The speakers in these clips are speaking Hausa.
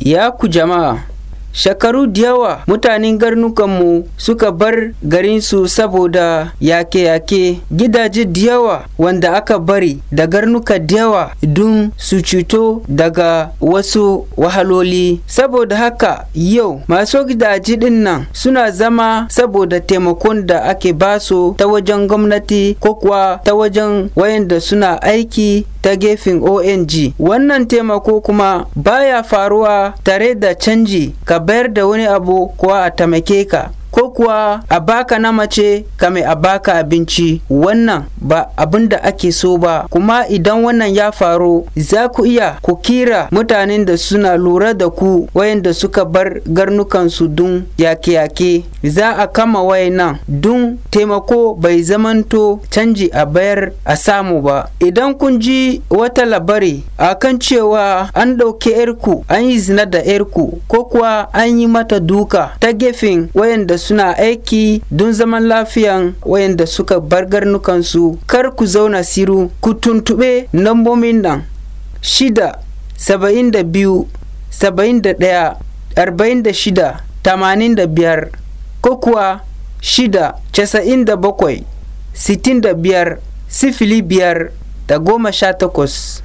Ya ku jama'a, shekaru da yawa mutanen garnukanmu suka bar garinsu saboda yake-yake gidaje da yawa wanda aka bari da garnuka da yawa don su cuto daga wasu wahaloli saboda haka yau masu gidaje din nan suna zama saboda taimakon da ake basu ta wajen gwamnati ko kuwa ta wajen wayanda suna aiki ta gefen ONG. Wannan taimako kuma baya faruwa tare da canji ka bayar da wani abu kuwa a tamake ka. ko kuwa a baka na mace kame a baka abinci wannan ba abin da ake so ba kuma idan wannan ya faru za ku iya ku kira mutanen da suna lura da ku wayanda suka bar garnukansu dun yake-yake za a kama wayannan dun taimako bai zamanto canji a bayar a samu ba idan kun ji wata labari a kan cewa an ɗauke yarku an yi zina da yarku ko kuwa an yi mata duka ta gefen wayanda suna aiki don zaman lafiyan wayanda suka bar garnukansu kar ku zauna siru ku tuntuɓe lambobin nan shida saba'in da biyu saba'in da ɗaya arba'in da shida tamanin da biyar ko kuwa shida casa'in da bakwai sittin da biyar sifili biyar da goma sha takwas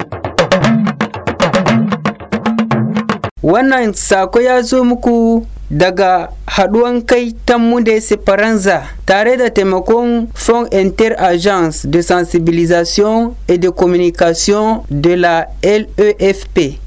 wannan sako ya zo muku daga haɗuwan kai ta Mude Esperanza tare da taimakon Fonds Inter-Agence de sensibilisation et de communication de la LEFP.